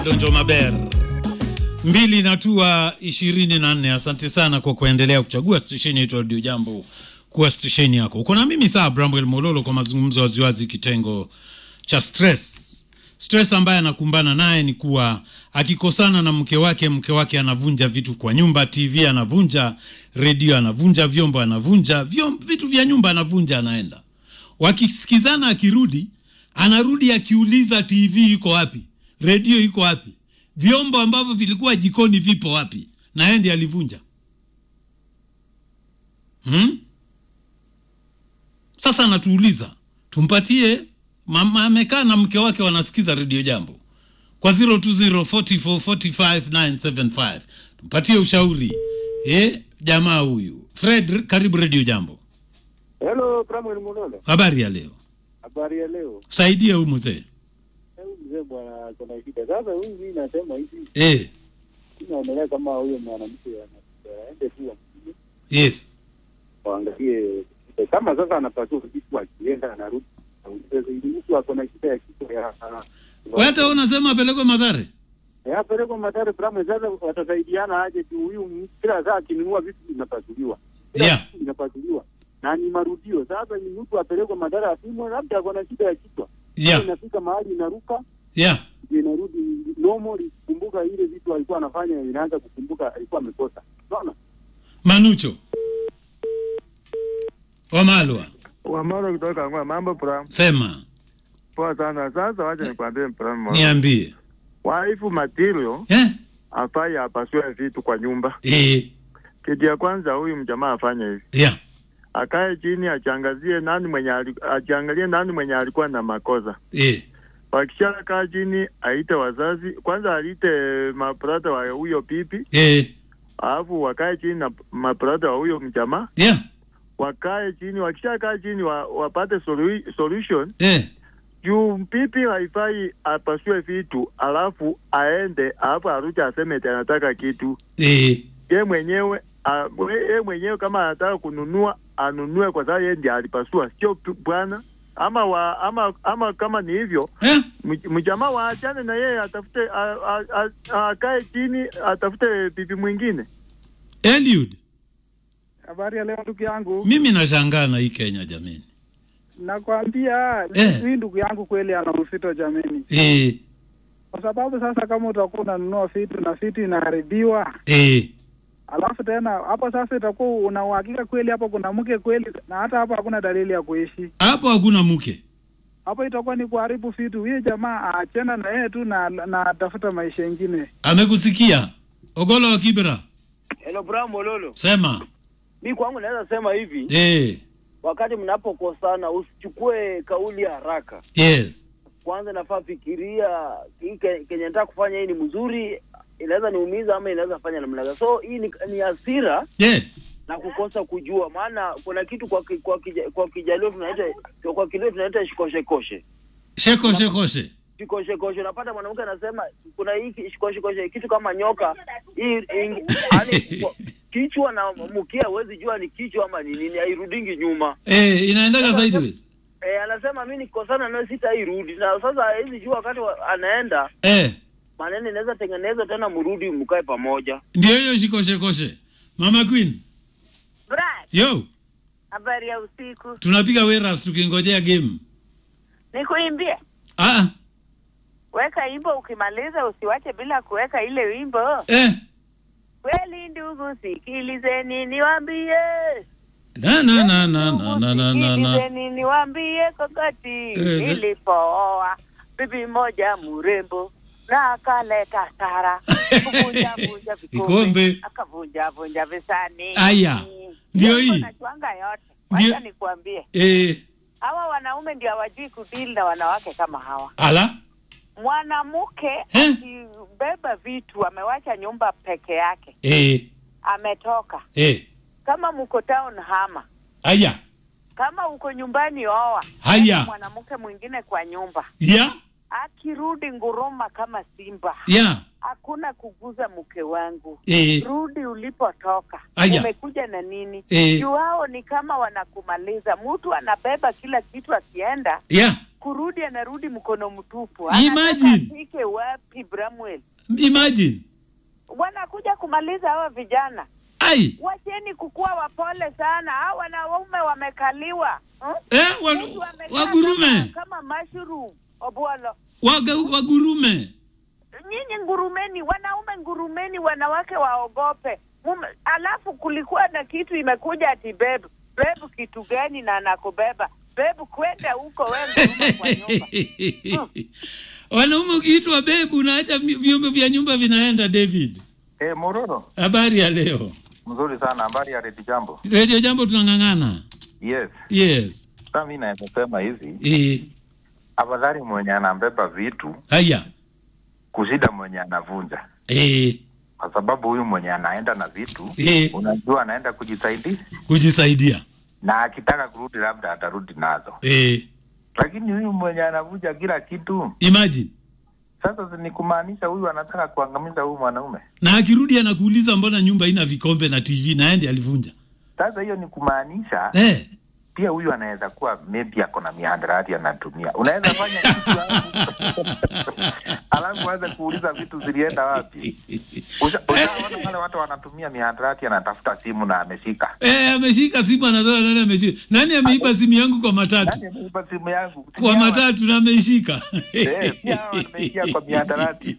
Donjo Maber mbili na tua ishirini na nne. Asante sana kwa kuendelea kuchagua stesheni yetu Radio Jambo kuwa stesheni yako. Uko na mimi saa Bramwel Mololo kwa mazungumzo waziwazi, kitengo cha stress. Stress ambaye anakumbana naye ni kuwa akikosana na mke wake, mke wake anavunja vitu kwa nyumba, TV anavunja, redio anavunja, vyombo anavunja, vyom, vitu vya nyumba anavunja, anaenda. Wakisikizana, akirudi anarudi akiuliza TV iko wapi, redio iko wapi, vyombo ambavyo vilikuwa jikoni vipo wapi, na yeye ndiye alivunja. Hmm? Sasa anatuuliza tumpatie mama amekaa na mke wake wanasikiza redio jambo kwa 0204445975 tumpatie ushauri eh, jamaa huyu Fred, karibu redio jambo. Hello, Bramwel Mololo. Habari ya leo, Habari ya leo. saidia huyu mzee Huyu mzee bwana kuna shida. Sasa huyu mimi nasema hivi, eh, inaonelea kama huyo mwanamke ana- aende tu ampigie, yes waangalie kama sasa anapasua kitu akienda anarudi. Aulize, ili mtu ako na shida ya kichwa ya Wewe hata wewe unasema apelekwe Madhare Eh, apelekwe Mathare Bramwel. Sasa watasaidiana aje tu? Huyu m- kila saa akinunua vitu vinapasuliwa, kila Yeah. kitu vinapasuliwa na ni marudio. Sasa ni mtu apelekwe Mathare apimwe, labda ako na shida ya kichwa, yeah, inafika mahali inaruka yeah. ndio inarudi normal, ikikumbuka ile vitu alikuwa anafanya, inaanza kukumbuka alikuwa amekosa. Unaona? Manucho Wamalwa, Wamalo kutoka Ngwa, mambo Pram. sema Poa sana. Sasa wacha nikwambie Pram, moja. niambie waifu material eh? afai apasue vitu kwa nyumba. Eh, Kitu ya kwanza, huyu mjamaa afanye hivi, yeah. akae chini, achangazie nani mwenye ali- achiangalie nani mwenye alikuwa na makosa. Eh, Wakishakaa chini, aite wazazi kwanza, aite mabrada wa huyo pipi, eh, alafu wakae chini na mabrada wa huyo mjamaa, yeah. wakae chini. Wakishakaa chini, wa, wapate solu- solution Eh, juu pipi haifai apasue vitu alafu aende alafu arudi aseme eti anataka kitu eh, ye mwenyewe a- we- ye mwenyewe kama anataka kununua anunue kwa sababu yeye ndiye alipasua sio pi- bwana ama wa, ama ama kama ni hivyo eh? mj- mjamaa waachane na yeye atafute a- a- a- akae chini atafute pipi mwingine Eliud, Habari ya leo ndugu yangu, mimi nashangaa na hii Kenya jameni. nakwambia Eh. hii ndugu yangu kweli ana uzito jameni, Eh, kwa sababu sasa kama utakuwa unanunua vitu na vitu inaharibiwa, eh, alafu tena hapo sasa itakuwa una uhakika kweli hapo kuna mke kweli, na hata hapo hakuna dalili ya kuishi hapo hakuna mke. hapo, itakuwa ni kuharibu vitu. Huyo jamaa aachana na yeye tu na na atafuta maisha ingine. Amekusikia Ogolo wa Kibera, Hello Bram Mololo. sema Mi kwangu naweza sema hivi, eh, wakati mnapokosana usichukue kauli ya haraka. yes, Kwanza nafaa fikiria hii ke- kenye nataka kufanya hii ni mzuri, inaweza niumiza ama inaweza fanya namna gani. So hii ni, ni hasira eh, na kukosa kujua, maana kuna kitu kwa ki, kwa, kija, kwa kijalio tunaita kwa kilio tunaita shikoshekoshe sheko shekoshe, shikoshekoshe. Unapata mwanamke anasema kuna hii ki- shikoshekoshe kitu kama nyoka hii ing- yaani kwa- kichwa na mkia, huwezi jua ni kichwa ama ni nini, hairudingi nyuma. eh, inaendaga sideways. Eh, anasema mi nikosana naye sitairudi, na sasa hizi jua wakati wa- anaenda Eh, maneno inaweza tengenezwa tena, mrudi mkae pamoja. ndio hiyo shiko shekoshe. Mama Queen, Brad, yo, habari ya usiku. tunapiga weras tukingojea game. Nikuimbie, Ah, weka wimbo, ukimaliza usiwache bila kuweka ile wimbo. eh, Kweli ndugu, sikilizeni niwaambie, na na na na Ndugu, na na na na na. sikilizeni niwaambie, kokoti Eh, ze- nilipooa bibi moja mrembo na akaleta sara kuvunja vunja Vikombe. vikombe akavunja vunja visani. Aya, ndio Hiyo hii. nachwanga yote. Ndio- Wacha nikuambie, Eh, hawa wanaume ndio hawajui kudili na wanawake kama hawa. ala, mwanamke Eh? akibeba vitu amewacha nyumba peke yake eh, ametoka eh, kama mko town hama aya, kama uko nyumbani oa Haya. Weka mwanamke mwingine kwa nyumba ya, akirudi nguruma kama simba ya, hakuna kuguza mke wangu eh, rudi ulipotoka Aya. umekuja na nini Eh. juu hao ni kama wanakumaliza mtu anabeba kila kitu akienda ya, kurudi anarudi mkono mtupu. Imagine. Anataka afike wapi Bramwell? imagine Wanakuja kumaliza hawa vijana. ai Wacheni kukuwa wapole sana. Hawa wanaume wamekaliwa. Hmm? eh, wa, Mtu amekaa wagurume kama, kama mushroom Obwolo. Waga, wagurume Nyinyi ngurumeni, wanaume ngurumeni, wanawake waogope. Mume, alafu kulikuwa na kitu imekuja ati bebu bebu, kitu gani na nakubeba bebu, kwenda huko we ngurume kwa nyumba. wanaume ukiitwa bebu unaacha mi- vyombo vya nyumba vinaenda david Eh, Mororo, habari ya leo mzuri sana. Habari ya Redi Jambo. redio jambo tunang'ang'ana Yes, yes sasa mi naweza sema hivi, e, afadhali mwenye anabeba vitu haya kushinda mwenye anavunja, e, kwa sababu huyu mwenye anaenda na vitu e, unajua anaenda kujisaidia, kujisaidia na akitaka kurudi labda atarudi nazo, e, lakini huyu mwenye anavunja kila kitu, imagine sasa ni kumaanisha huyu anataka kuangamiza huyu mwanaume. na akirudi anakuuliza mbona nyumba ina vikombe na tv na ende alivunja Sasa hiyo ni kumaanisha eh. pia huyu anaweza kuwa maybe ako na mihadarati anatumia. Unaweza fanya kitu alafu- alafu anze kuuliza vitu zilienda wapi. Usha- Ushaona wale watu wanatumia mihadarati, anatafuta simu na ameshika. Eh, ameshika simu anasema nani ameshika nani ameiba simu yangu kwa matatu Nani ameiba simu yangu? kwa matatu na ameishika Eh, pia hao wameingia kwa mihadarati.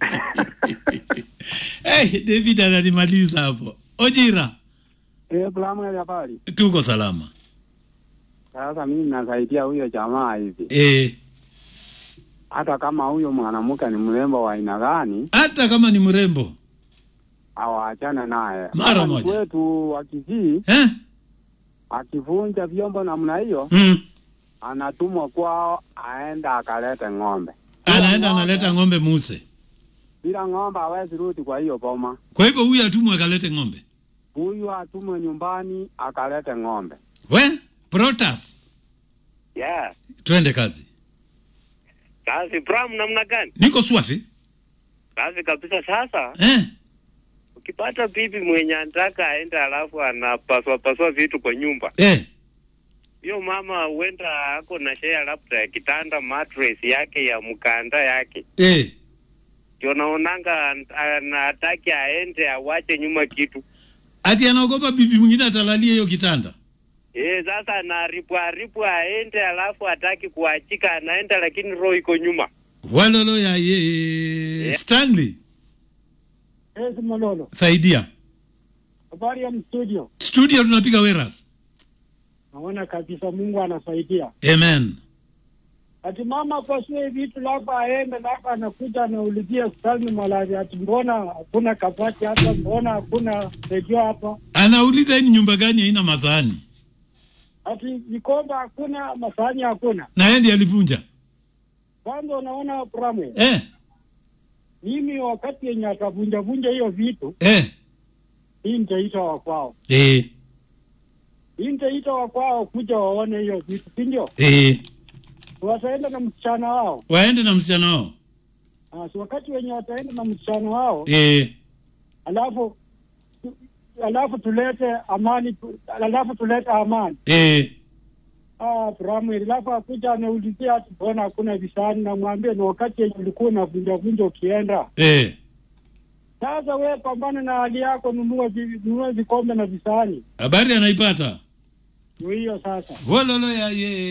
hey, david ananimaliza hapo ojira Eh, Bramwell habari. tuko salama Sasa mimi nasaidia huyo jamaa hivi, eh, hata kama huyo mwanamke ni mrembo wa aina gani, hata kama ni mrembo awaachane naye. Mara Kama ni moja. Kwetu wa Kisii eh? akivunja vyombo namna hiyo, mm. anatumwa kwao aenda akalete ng'ombe. anaenda analeta ng'ombe muse Bila ng'ombe hawezi rudi kwa hiyo boma. kwa hivyo huyu atumwe akalete ng'ombe Huyu atumwe nyumbani akalete ng'ombe. we protas Yeah. twende kazi Kazi Bram namna gani? niko swafi Kazi kabisa sasa. eh? Ukipata bibi mwenye anataka aende alafu anapaswa paswa vitu kwa nyumba. Eh. Hiyo mama huenda ako na share labda ya kitanda mattress yake ya mkanda yake. Eh. Ndio naonanga an- anataki aende awache nyuma kitu. ati anaogopa bibi mwingine atalalia hiyo kitanda Eh, sasa anaripu aripu aende alafu ataki kuachika anaenda lakini roho iko nyuma. walolo ya ye stanley Yes, Mololo. saidia Habari ya mstudio. studio tunapiga weras Naona kabisa Mungu anasaidia. amen Ati mama pasue vitu labda aende labda anakuja anaulizia Salmi Malari ati mbona hakuna kabati hapa, mbona hakuna redio hapa, anauliza hii ni nyumba gani haina masahani ati vikombe hakuna, masahani hakuna. na yeye ndiye alivunja Kwanza unaona Bramwe, eh, mimi wakati yenye atavunja vunja hiyo vitu, eh, hii nitaita wa kwao, eh, hii nitaita wa kwao kuja waone hiyo vitu, si ndio? eh. Wataenda na msichana wao. waende na msichana wao Ah, si wakati wenye wataenda na msichana wao eh, alafu alafu tulete amani tu- alafu tulete amani eh. ah Bramwell alafu akuja anaulizia ati mbona hakuna visani namwambie ni wakati yenye ulikuwa unavunja vunja ukienda Eh. sasa we pambana na hali yako nunua vi- nunua vikombe na visani habari anaipata ndio hiyo sasa walolo ya ye